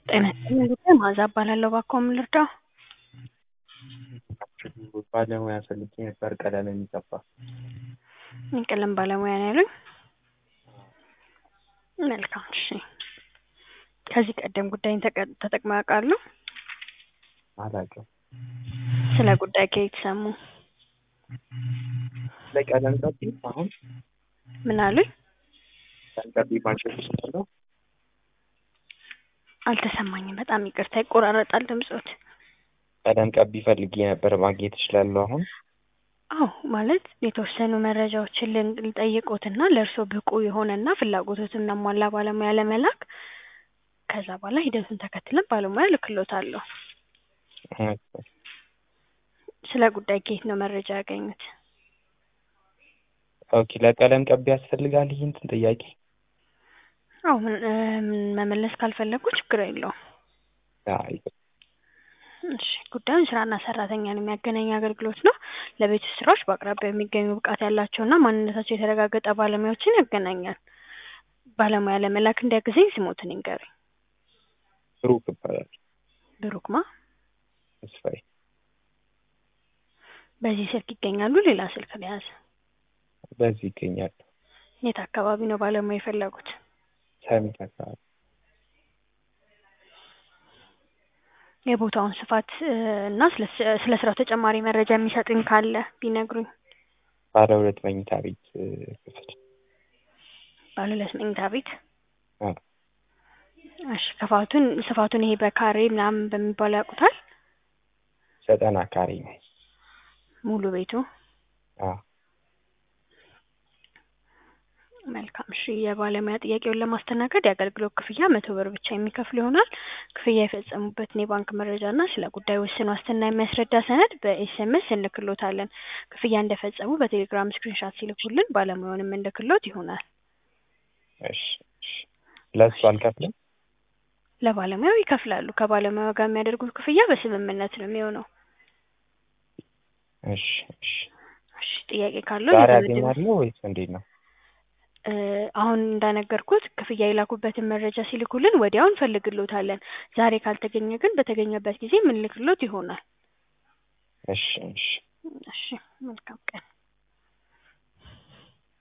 ጤና ይስጥልኝ ጉዳይ መዓዛ እባላለሁ። እባክዎ ምን ልርዳዎ? ባለሙያ ፈልጌ ነበር ቀለም የሚቀባ። የቀለም ባለሙያ ነው ያሉኝ? መልካም እሺ። ከዚህ ቀደም ጉዳይን ተቀ- ተጠቅመው ያውቃሉ? አላውቅም። ስለ ጉዳይ ከየት ሰሙ? ለቀለም ቀቢ አሁን ምን አሉኝ? ቀለም ቀቢ ማሽን እችላለሁ? አልተሰማኝም። በጣም ይቅርታ ይቆራረጣል ድምጾት። ቀለም ቀቢ ፈልጌ ነበር ማግኘት እችላለሁ አሁን? አዎ ማለት የተወሰኑ መረጃዎችን ልን- ልጠይቅዎትና ለእርስዎ ብቁ የሆነና ፍላጎቶትን ያሟላ ባለሙያ ለመላክ ከዛ በኋላ ሂደቱን ተከትለን ባለሙያ እልክልዎታለሁ። ስለ ጉዳይ ከየት ነው መረጃ ያገኙት? ኦኬ ለቀለም ቀቢ ያስፈልጋል ይህ እንትን ጥያቄ? አዎ ምን እ መመለስ ካልፈለጉ ችግር የለውም። አይ እሺ ጉዳዩን ስራና ሰራተኛን የሚያገናኝ አገልግሎት ነው። ለቤት ውስጥ ስራዎች በአቅራቢያው የሚገኙ ብቃት ያላቸውና ማንነታቸው የተረጋገጠ ባለሙያዎችን ያገናኛል። ባለሙያ ለመላክ እንዲያግዘኝ ስሞትን ይንገሩኝ? ብሩክ እባላለሁ። ብሩክ ማ? ተስፋዬ በዚህ ስልክ ይገኛሉ? ሌላ ስልክ ልያዝ? በዚህ ይገኛሉ። የት አካባቢ ነው ባለሙያ የፈለጉት? ሰሚት አካባቢ የቦታውን ስፋት እ እና ስለ ስለ ስራው ተጨማሪ መረጃ የሚሰጡኝ ካለ ቢነግሩኝ? ባለ ሁለት መኝታ ቤት እ ክፍል ባለ ሁለት መኝታ ቤት አዎ እሺ ክፋቱን ስፋቱን ይሄ በካሬ ምናምን በሚባለው ያውቁታል? ዘጠና ካሬ ነው። ሙሉ ቤቱ? አዎ መልካም እሺ የባለሙያ ጥያቄውን ለማስተናገድ የአገልግሎት ክፍያ መቶ ብር ብቻ የሚከፍሉ ይሆናል። ክፍያ የፈጸሙበትን የባንክ መረጃ እና ስለ ጉዳዩ ውስን ዋስትና የሚያስረዳ ሰነድ በኤስኤምኤስ እንልክልዎታለን። ክፍያ እንደፈጸሙ በቴሌግራም ስክሪንሻት ሲልኩልን ባለሙያውን የምንልክልዎት ይሆናል። እሺ እሺ ለእሱ አልከፍልም? ለባለሙያው ይከፍላሉ። ከባለሙያው ጋር የሚያደርጉት ክፍያ በስምምነት ነው የሚሆነው። እሺ እሺ እሺ ጥያቄ ካለው ዛሬ አገኛለሁ ወይስ እንዴት ነው? እ አሁን እንዳነገርኩት ክፍያ የላኩበትን መረጃ ሲልኩልን ወዲያው እንፈልግልዎታለን። ዛሬ ካልተገኘ ግን በተገኘበት ጊዜ የምንልክልዎት ይሆናል። እሺ እሺ እሺ መልካም ቀን